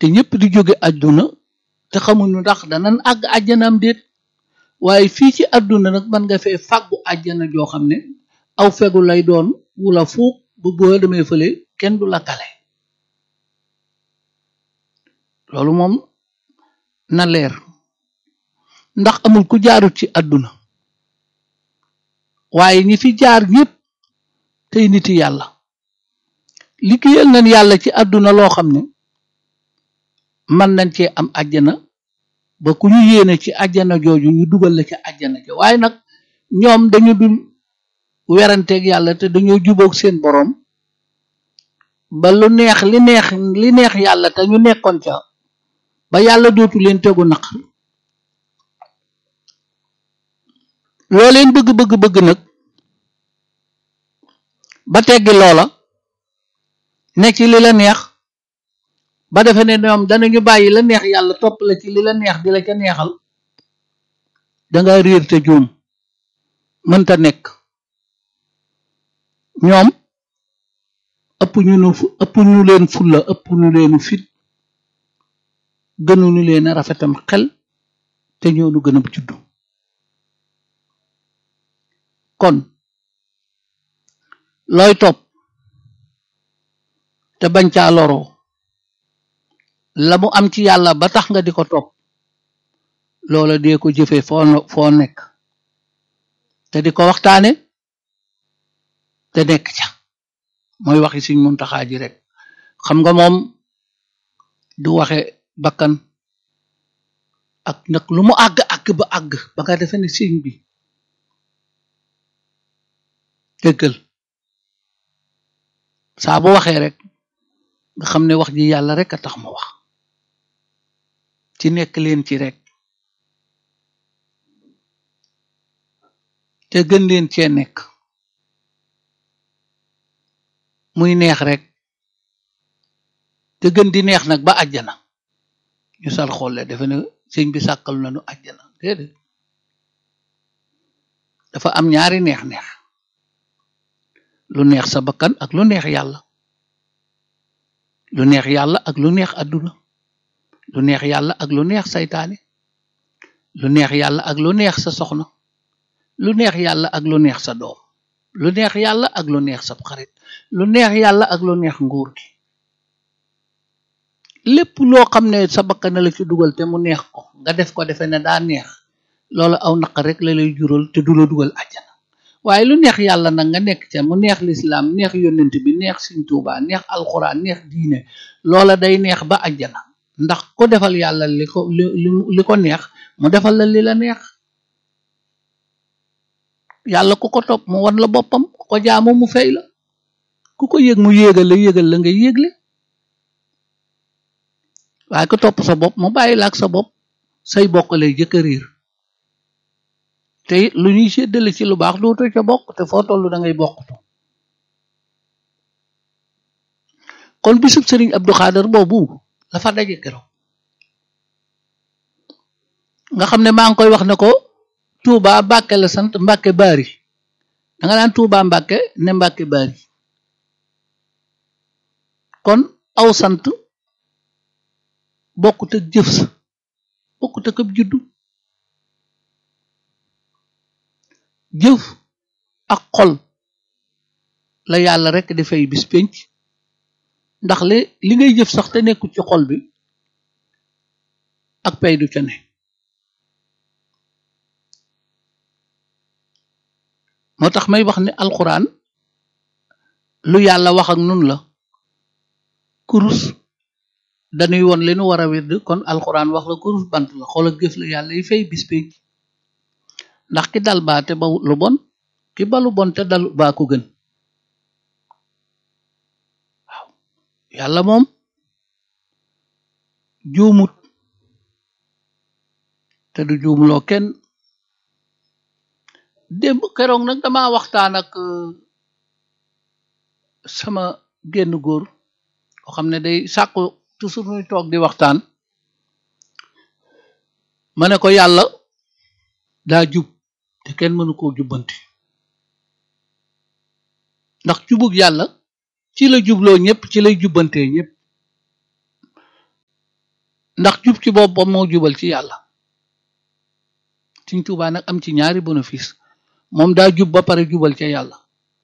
te ñëpp di jóge àdduna te xamuñu ndax danan àgg àjjanaam déet waaye fii ci àdduna nag mën nga fee fàggu àjjana joo xam ne aw fegu lay doon wula fuuk bu boo demee fële kenn du la kale loolu moom na leer ndax amul ku jaarut ci àdduna waaye ñi fi jaar ñëpp tey niti yàlla liggéeyal nañ yàlla ci àdduna loo xam ne mën nañ cee am àjjana ba ku ñu yéene ci àjjana jooju ñu dugal la ci àjjana ja waaye nag ñoom dañu dul weranteeg yàlla te dañoo jubóog seen boroom ba lu neex li neex li neex yàlla te ñu nekkoon ca ba yàlla dootu leen tegu naq loo leen bëgg bëgg bëgg nag ba teggi loola ne ci li la neex ba defe ne ñoom danañu bàyyi la neex yàlla topp la ci li la neex di la ca neexal danga réer te juum mënta nekk ñoom ëpp ñu nu ëpp ñu leen fulla ëpp ñu leenu fit gënuñu leen a rafetam xel te ñoo nu gën a juddu kon looy topp te bañ caa loroo la mu am ci yàlla ba tax nga di ko topp loola dee ko jëfee foo foo nekk te di ko waxtaane te nekk ca mooy waxi Sëriñ Muntaxa ji rek xam nga moom du waxe bakkan ak nag lu mu àgg àgg ba àgg ba nga defe ne sëriñ bi dëggal saa bu waxee rek nga xam ne wax ji yàlla rek a tax ma wax ci nekk leen ci rek te gën leen cee nekk muy neex rek te gën di neex nag ba àjjana ñu sal xolle dafa ne sëñ bi sàkkal nañu àjjana déedéet dafa am ñaari neex-neex lu neex sa bakkan ak lu neex yàlla lu neex yàlla ak lu neex àdduna lu neex yàlla ak lu neex saytaane lu neex yàlla ak lu neex sa soxna lu neex yàlla ak lu neex sa doom lu neex yàlla ak lu neex sa xarit lu neex yàlla ak lu neex nguur gi lépp loo xam ne sa bakkan la ci dugal te mu neex ko nga def ko defe ne daa neex loolu aw naq rek la lay jural te du la dugal àjjana waaye lu neex yàlla nag nga nekk ca mu neex lislaam neex yonent bi neex Sëriñ Tuubaa neex alxuraan neex diine loola day neex ba àjjana ndax ko defal yàlla li ko li li ko neex mu defal la li la neex yàlla ku ko topp mu wan la boppam ku ko jaamu mu fay la ku ko yëg mu yéegal la yéegal la nga yéegle waaye ko topp sa bopp mu bàyyi la ak sa bopp say bokk lay jëkk a riir te lu ñuy séddale ci lu baax dootu ca bokk te foo tollu da ngay bokktu kon bisub sëriñ Abdou Khader boobu la fa daje keroog nga xam ne maa ngi koy wax ne ko Touba Mbàkke la sant Mbàkke Bari da nga naan Touba Mbàkke ne Mbàkke Bari kon aw sant bokkut ak jëf sa bokkut ak ab juddu jëf ak xol la yàlla rek di fay bis pénc ndax li li ngay jëf sax te nekkul ci xol bi ak pay du ca ne moo tax may wax ne alxuraan lu yàlla wax ak nun la kurus dañuy woon li nu war a wedd kon alxuraan wax la kurus bant la xool ak jëf la yàlla yi fay bis pénc ndax ki dal baa te ba lu bon ki ba lu bon te dal baa ko gën waaw yàlla moom juumut te du juumloo kenn démb keroog nag dama waxtaan ak sama génn góor koo xam ne day sàkku toujours ñuy toog di waxtaan ma ne ko yàlla daa jub te kenn mënu koo jubbanti ndax jubug yàlla ci la jubloo ñëpp ci lay jubbantee ñëpp ndax jub ci boppam moo jubal ci yàlla Sëñ Tuubaa nag am ci ñaari bénéfice moom daa jub ba pare jubal ca yàlla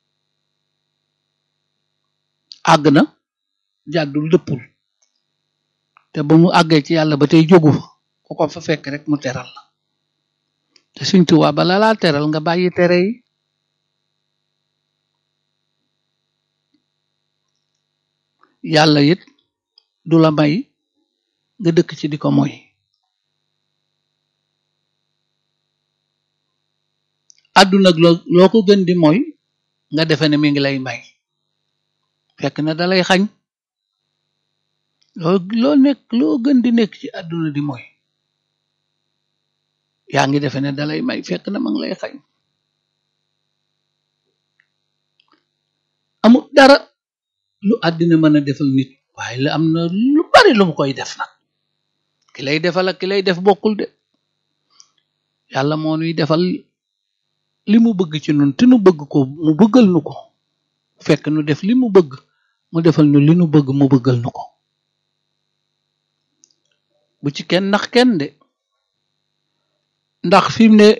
àgg na jàddul dëppul te ba mu àggee ci yàlla ba tey jógu fa ku ko fa fekk rek mu teral la te Sëñ Tuubaa bala laa teral nga bàyyi tere yi yàlla it du la may nga dëkk ci di ko moy àdduna loo loo ko gën di mooy nga defe ne mi ngi lay may fekk na dalay xañ loo loo nekk loo gën di nekk ci àdduna di mooy yaa ngi defe ne dalay may fekk na ma ngi lay xañ amul dara lu àddina mën a defal nit waaye la am na lu bari lu mu koy def nag ki lay defal ak ki lay def bokkul de yàlla moo nuy defal li mu bëgg ci nun te nu bëgg ko mu bëggal nu ko fekk nu def li mu bëgg mu defal nu li nu bëgg mu bëggal nu ko bu ci kenn ndax kenn de ndax fi mu ne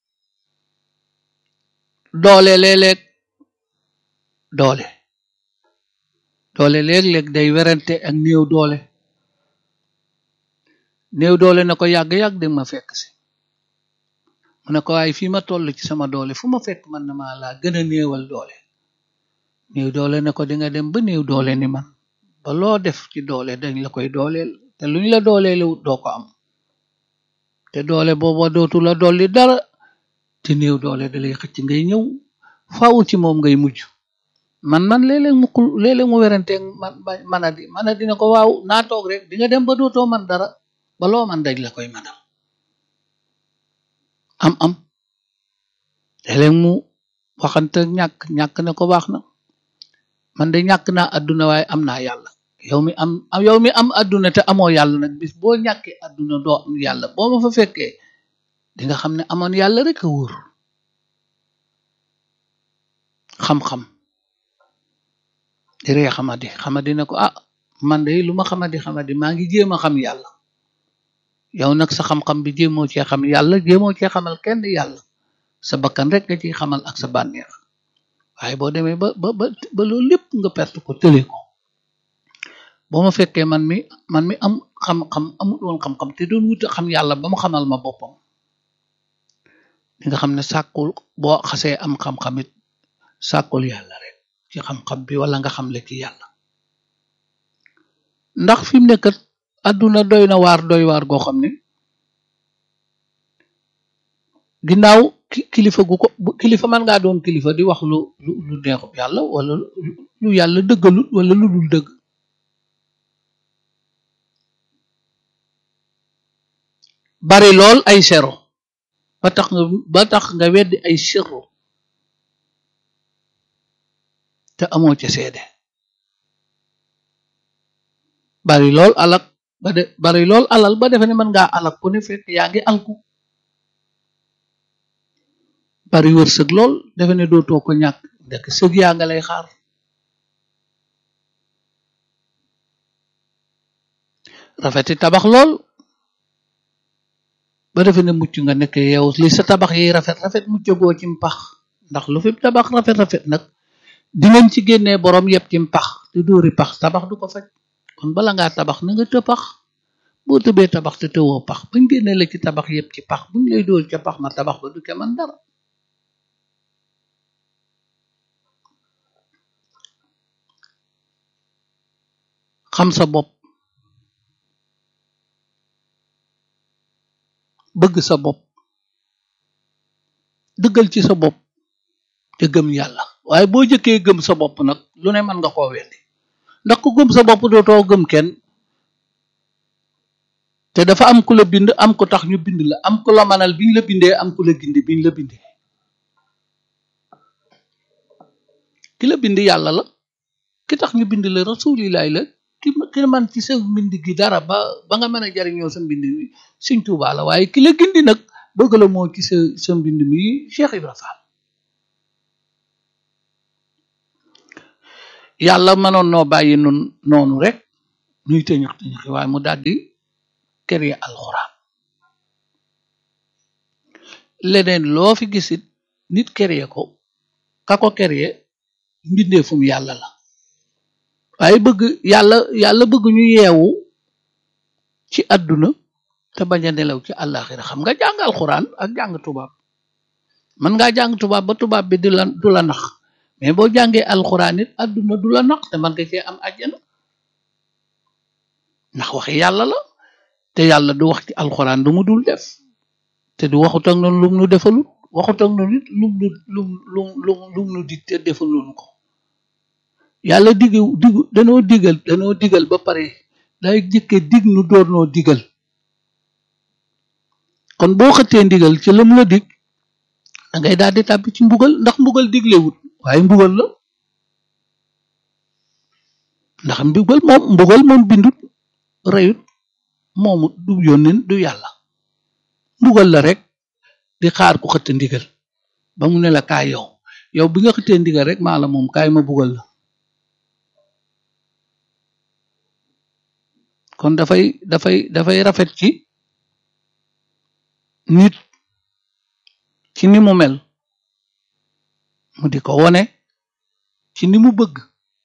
doole léeg-léeg doole doole léeg-léeg day werante ak néew doole néew doole na ko yàgg-yàgg di ma fekk si mu ne ko waaye fii ma toll ci sama doole fu ma fekk man na maa laa gën a néewal doole néew doole ne ko di nga dem ba néew doole ni man ba loo def ci doole dañ la koy dooleel te luñ la dooleelewut doo ko am te doole booba dootu la dolli dara te néew doole da lay xëcc ngay ñëw faaw ci moom ngay mujj man man léeg-léeg mu xul léeg-léeg mu weranteeg man man a di man a dina ko waaw naa toog rek di nga dem ba dootoo man dara ba loo man daj la koy manal am am léeg-léeg mu waxante ñàkk ñàkk na ko baax na man de ñàkk naa àdduna waaye am naa yàlla yow mi am yow mi am àdduna te amoo yàlla nag bis boo ñàkkee àdduna doo am yàlla boo ma fa fekkee di nga xam ne amoon yàlla rek a wóor xam-xam di ree xamadi xamadi ne ko ah man de lu ma xamadi xamadi maa ngi jéem a xam yàlla yow nag sa xam-xam bi jéemoo cee xam yàlla jéemoo cee xamal kenn yàlla sa bakkan rek nga ciy xamal ak sa bànneex waaye boo demee ba ba ba ba loolu lépp nga perte ko tële ko boo ma fekkee man mi man mi am xam-xam amul woon xam-xam te doon wuta xam yàlla ba mu xamal ma boppam di nga xam ne sàkkul boo xasee am xam-xamit sàkkul yàlla rek ci xam-xam bi wala nga xam le ci yàlla ndax fi mu nekkat àdduna doy na waar doy waar goo xam ne ginnaaw kilifa gu ko kilifa man ngaa doon kilifa di wax lu lu lu neexub yàlla wala lu yàlla dëggalut wala lu dul dëgg bari lool ay sero ba tax nga ba tax nga weddi ay sirru te amoo ca seede bari lool alak ba de bari lool alal ba defe ne mën ngaa alak ku ne fekk yaa ngi alku bari wërsëg lool defe ne dootoo ko ñàkk ndek sëg yaa nga lay xaar rafeti tabax lool ba defe ne mucc nga nekk yow li sa tabax yi rafet rafet muccagoo ci mpax ndax lu fi tabax rafet rafet nag dinañ ci génnee borom yëpp ci mpax te dóori pax tabax du ko faj kon bala ngaa tabax na nga të pax boo tëbee tabax te tëwoo pax bañ génnee la ci tabax yëpp ci pax buñ lay dóor ca pax ma tabax ba du ca man dara xam sa bopp bëgg sa bopp dëggal ci sa bopp te gëm yàlla waaye boo jëkkee gëm sa bopp nag lu ne mën nga koo weddi ndax ku gëm sa bopp dootoo gëm kenn te dafa am ku la bind am ko tax ñu bind la am ku la manal biñ la bindee am ku la gindi biñ la bindee ki la bind yàlla la ki tax ñu bind la rasulilaay la ki ki man ci sa mbind gi dara ba ba nga mën a jariñoo sa mbind mi Sëñ Tuubaa la waaye ki la gindi nag bëgg la moo ci sa sa mbind mi Cheikh Ibra Fall yàlla mënoon noo bàyyi nun noonu rek ñuy tëñëx tëñëxi waaye mu daldi créer alxuraan leneen loo fi gisit nit créer ko ka ko créer mbindeefum yàlla la waaye bëgg yàlla yàlla bëgg ñu yeewu ci àdduna te bañ a nelaw ci àllaaxira xam nga jàng alxuraan ak jàng tubaab mën ngaa jàng tubaab ba tubaab bi di la du la nax mais boo jàngee alxuraan it àdduna du la nax te man nga cee am àjjana ndax waxi yàlla la te yàlla du wax ci alxuraan du mu dul def te du waxut ak noonu lum nu defalut waxut ak noonu it lum nu lum lum lum lum nu dig te defaluñu ko yàlla digg digg danoo digal danoo digal ba pare day jëkke dig nu door noo digal kon boo xëttee ndigal ci lam la dig da ngay daal di tàbbi ci mbugal ndax mbugal diglewut waaye mbugal la ndax mbugal moom mbugal moom bindut reyut moomu du yónneen du yàlla mbugal la rek di xaar ku xëtt ndigal ba mu ne la kaay yow yow bi nga xëttee ndigal rek maa la moom kaay ma bugal la kon dafay dafay dafay rafet ci nit ci ni mu mel mu di ko wone ci ni mu bëgg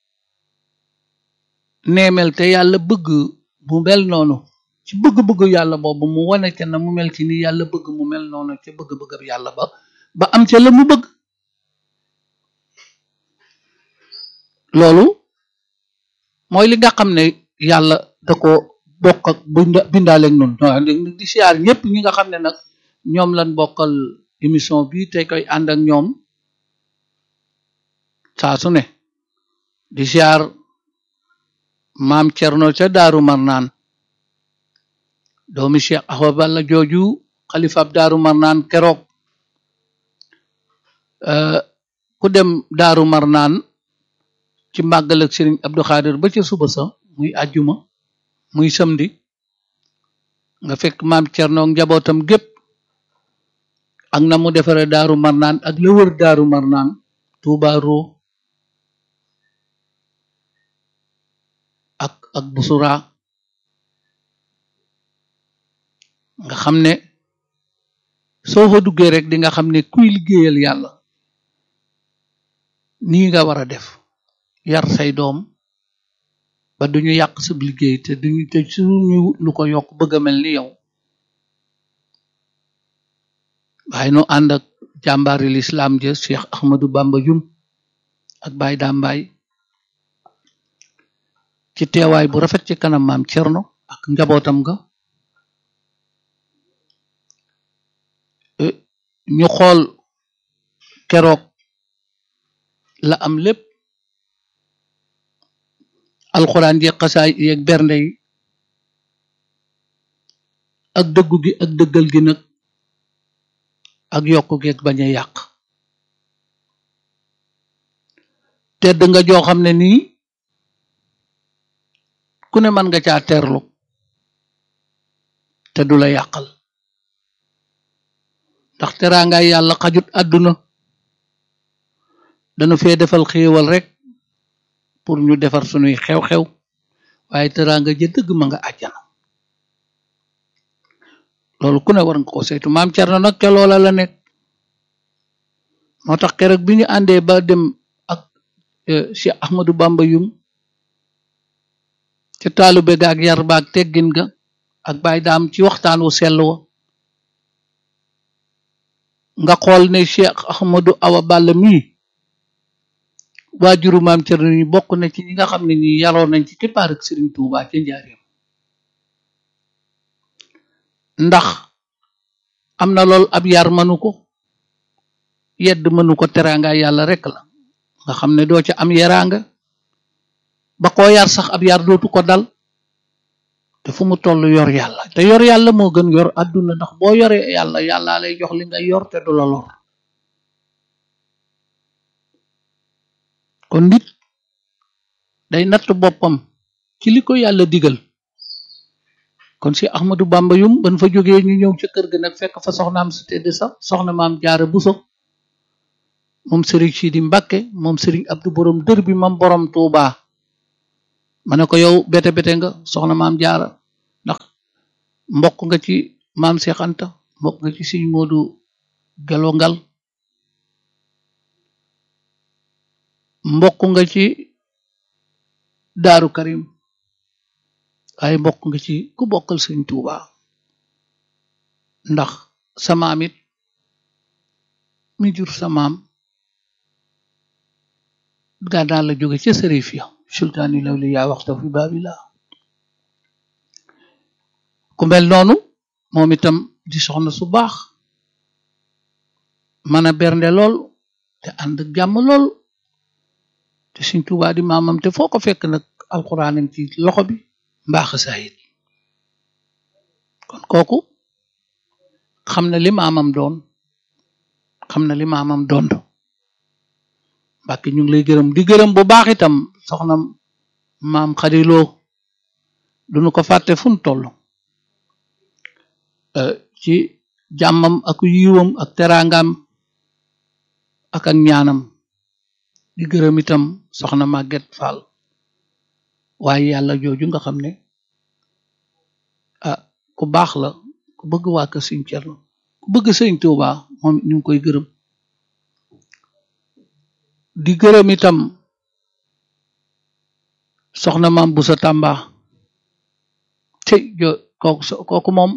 neemel te yàlla bëgg mu mel noonu ci bëgg-bëgg yàlla boobu mu wone ca na mu mel ci ni yàlla bëgg mu mel noonu ca bëgg-bëgg yàlla ba ba am ca la mu bëgg loolu mooy li nga xam ne yàlla da ko bokk ak bindaaleeg noonu di siyaar ñëpp ñi nga xam ne nag ñoom lan bokkal émission bi te koy ànd ak ñoom saa su ne di siyaar maam Cerno ca Daaru Marnaan doomi Cheikh Ahwa Balla jooju xalifab Daaru Marnaan keroog ku dem Daaru Marnaan ci màggal ak Sëriñ Abdou Khadir ba ca suba sa muy àjjuma muy samedi nga fekk maam Cerno njabootam gépp ak na mu defare Daaru Marnaan ak la wër Daaru Marnaan Tuuba Roo ak ak Busura nga xam ne soo fa duggee rek di nga xam ne kuy liggéeyal yàlla nii nga war a def yar say doom ba duñu yàq sa liggéey te duñu te suñu lu ko yokk bëgg a mel ni yow waaye nu ànd ak jàmbaari lislaam ja Cheikh Ahmadou Bamba Jum ak Baay Dambaay ci teewaay bu rafet ci kanam maam Cerno ak njabootam nga ñu xool keroog la am lépp alxuraan ji xasaay yeeg bernde yi ak dëggu gi ak dëggal gi nag ak yokku gi ak bañ a yàq tedd nga joo xam ne nii ku ne mën nga caa teerlu te du la yàqal ndax teraangaay yàlla xajut àdduna dana fee defal xéewal rek pour ñu defar sunuy xew-xew waaye teraanga ja dëgg ma nga àjjana loolu ku ne war nga ko saytu maam Cerno nag ca loola la nekk moo tax keroog bi ñu àndee ba dem ak Cheikh Ahmadou Bamba Yum ca taalube ga ak yar ba ak teggin ga ak baay daam ci waxtaan wu sell wa nga xool ne Cheikh Ahmadou Awa Balla mii waajuru maam Cerno ñi bokk na ci ñi nga xam ne ñi yaroon nañ ci kippaar ak Sëriñ Tuubaa ca njaareem ndax am na lool ab yar mënu ko yedd mënu ko teraanga yàlla rek la nga xam ne doo ca am yaraanga ba koo yar sax ab yar dootu ko dal te fu mu toll yor yàlla te yor yàlla moo gën yor àdduna ndax boo yoree yàlla yàlla lay jox li nga yor te du la lor kon nit day natt boppam ci li ko yàlla digal kon si Ahmadou Bamba yum ban fa jógee ñu ñëw ca kër ga nag fekk fa soxnaam su tedd sax soxna maam jaara buso moom sëriñ Sidi Mbàkke moom sëriñ Abdou borom dër bi moom borom Tuubaa ma ne ko yow bete bete nga soxna maam jaara ndax mbokk nga ci maam Cheikh Anta mbokk nga ci sëñ Moodu Gelo Ngal mbokk nga ci Daaru Karim waaye mbokk nga ci ku bokkal sëñ Tuuba ndax sa maam it mi jur sa maam gànnaaw la jóge ca sërif ya sultaani lawli yaa waxta fi baabila ku mel noonu moom itam di soxna su baax mën a bernde lool te ànd jàmm lool te Sëñ Tuubaa di maamam te foo ko fekk nag alxuraan ci loxo bi mbaax saayit kon kooku xam na li maamam doon xam na li maamam doon Mbàkke ñu ngi lay gërëm di gërëm bu baax itam soxna maam xadiloo duñu ko fàtte fu mu toll ci jàmmam ak yiwam ak teraangam ak ak ñaanam di gërëm itam soxna Maguette Fall waaye yàlla jooju nga xam ne ah ku baax la ku bëgg waa kër Sëñ Cerno ku bëgg Sëñ Tuuba moom ñu ngi koy gërëm di gërëm itam soxna maam bu sa tàmba te jo kooku kooku moom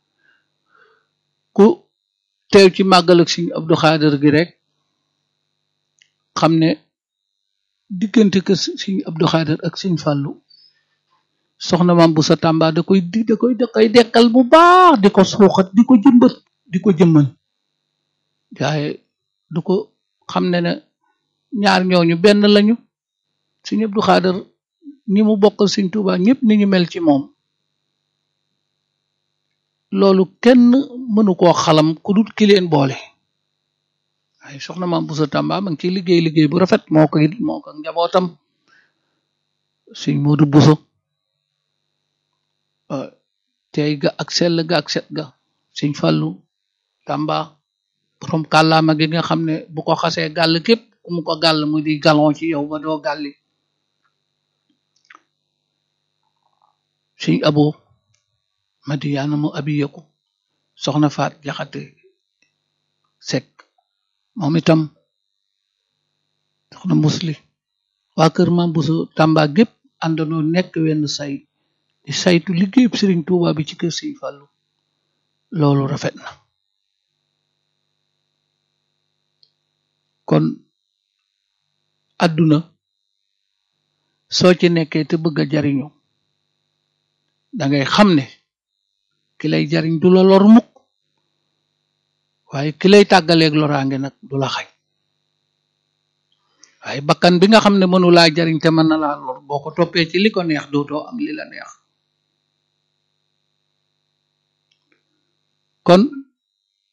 ku teew ci màggal ak Sëñ Abdu Xaadir gi rek xam ne diggante kër Sëñ Abdu Xaadir ak Sëñ Fàllu soxna maam bu sa tàmba da koy di da koy da koy dekkal bu baax di ko suuxat di ko jëmbat di ko jëmmal waaye du ko xam ne ne ñaar ñooñu benn lañu Sëñ Abdu Xaadir ñi mu bokkal Sëñ Tuuba ñëpp ni ñu mel ci moom loolu kenn mënu koo xalam ku dul ki leen boole waaye soxna maam Busa Tàmba ma ngi ciy liggéey liggéey bu rafet moo ko it moo ko njabootam Sëñ Moodu Buso tey ga ak sell ga ak set ga Sëñ Fallu Tàmba borom kàllaama gi nga xam ne bu ko xasee gàll képp ku mu ko gàll mu di galon ci yow ba doo gàlli Sëñ Abo Madiyaana mu abiyeku soxna Faat Jaxate Sekk moom itam soxna musli waa kër Maam Buso Tàmba gépp àndandoo nekk wenn say di saytu liggéeyub Sëriñ Tuuba bi ci kër Sëñ Fallu loolu rafet na kon àdduna soo ci nekkee te bëgg a jariñu dangay xam ne ki lay jariñ du la lor mukk waaye ki lay tàggaleeg loraange nag du la xañ waaye bakkan bi nga xam ne mënu laa jariñ te mën na laa lor boo ko toppee ci li ko neex dootoo am li la neex kon